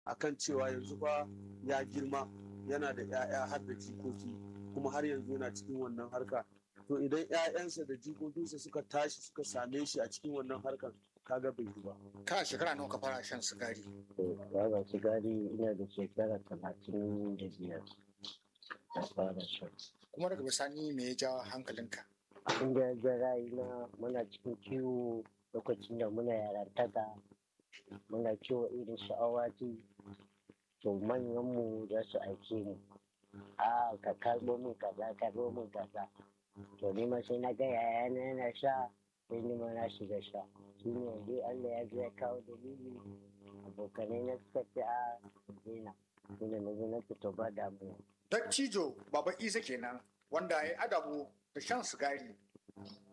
akan cewa yanzu fa ya girma yana da 'ya'ya har da jikoki kuma har yanzu yana cikin wannan harka to idan 'ya'yansa da jikokinsa suka tashi suka same shi a cikin wannan harkar kaga bai yi ba Ka shekara nawa ka fara shan sigari? to baban sigari ina da shekara talatin da biyar da fara shan Kuma daga bisani me ya ja hankalinka? abin da ya ja ra'ayina muna cikin kiwo lokacin da muna yarantaka muna kiwo irin su awaki to manyanmu za su aike mu a ka karɓo min kaza karɓo min kaza to ni ma sai na ga yayana yana sha sai ni ma na shiga sha shi ne dai Allah ya zo ya kawo dalili abokanai na suka ce a ku daina shi ne na zo na fito ba damuwa Dattijo Baba Isa kenan wanda ya adabu da shan sigari